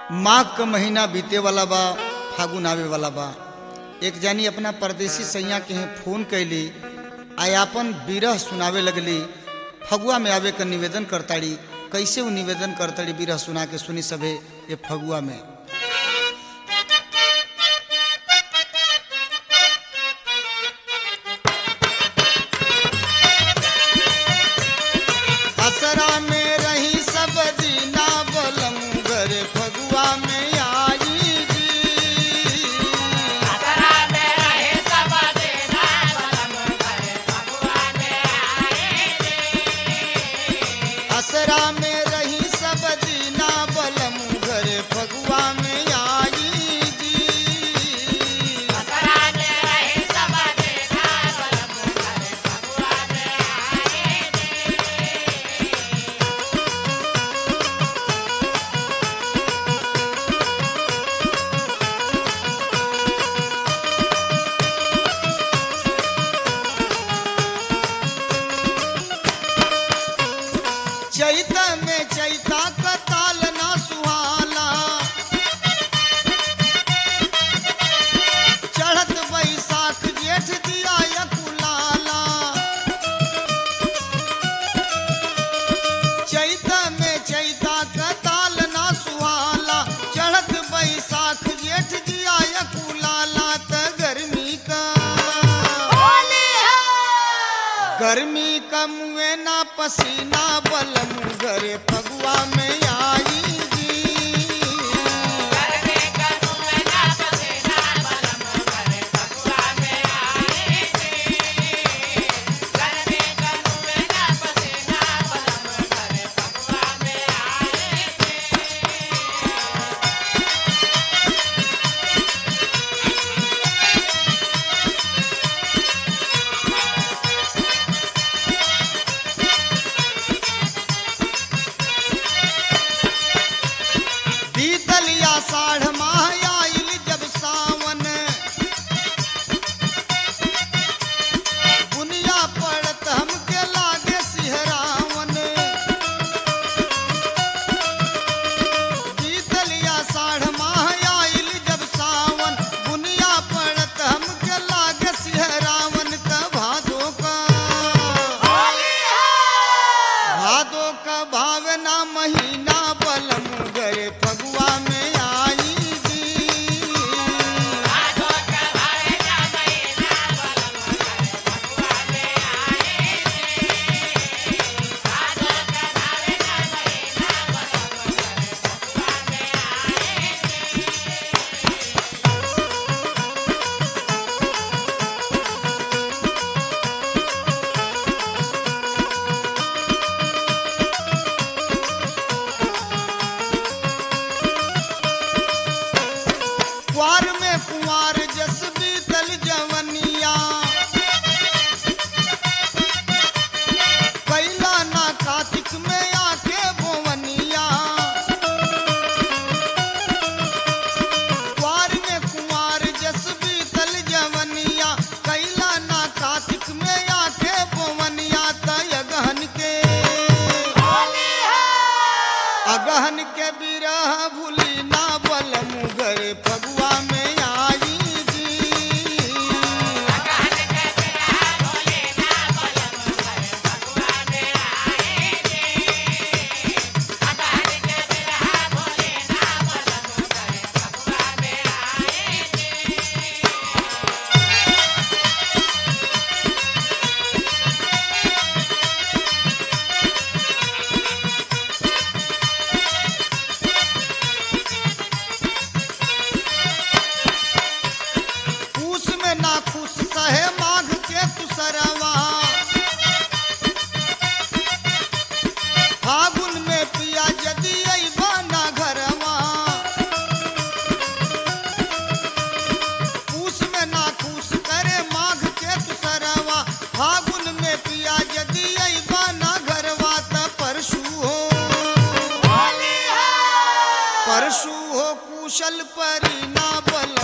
माघ क महीना बीते वाला बा फागुन आवे वाला बा एक जानी अपना परदेसी सैया के यहाँ फोन कैली आयापन बिरह सुनावे लगली फगुआ में आवे क निवेदन करताड़ी कैसे वो निवेदन करताड़ी बिरह सुना के सुनी सभे ये फगुआ में असरा में रही सब दीना बलम घर फगुआ में आई जी असरा में रही सब दीना बलम घर फगुआ में आई जी चैत में चैता का ताल ना सुहाला चढ़त बैसाख जेठ दिया यकुलाला चैत में चैता का ताल ना सुहाला चढ़त बैसाख जेठ दिया यकुलाला त गर्मी का गर्मी का मुए ना पसीना बलम घरे फगुआ में आई जी बीतलिया साढ़ माह आइल जब सावन बुनिया पड़त हमके लागे सिहरावन बीतलिया साढ़ माह आइल जब सावन बुनिया पड़त हमके लागे सिहरावन त भादो का भादो का भावना महीना बलम गए फगुआ में आई जी कुआर में कुंवार जस बीतल जवनिया कैला ना कार्तिक में आके बोवनिया कुआर में कुंवार जस बीतल जवनिया कैला ना कार्तिक में आके बोवनिया तय गहन के अगहन के बिरह भूली ना बलम घर फगुआ में आई जी पूस में ना खुश सहे माघ के तुसरवा फागुन में पिया यदि अइबा ना घरवा पूस में ना खुश करे माघ के तुसरवा फागुन में पिया यदि अइबा ना घरवा त परशु हो परशु हो कुशल परी ना बल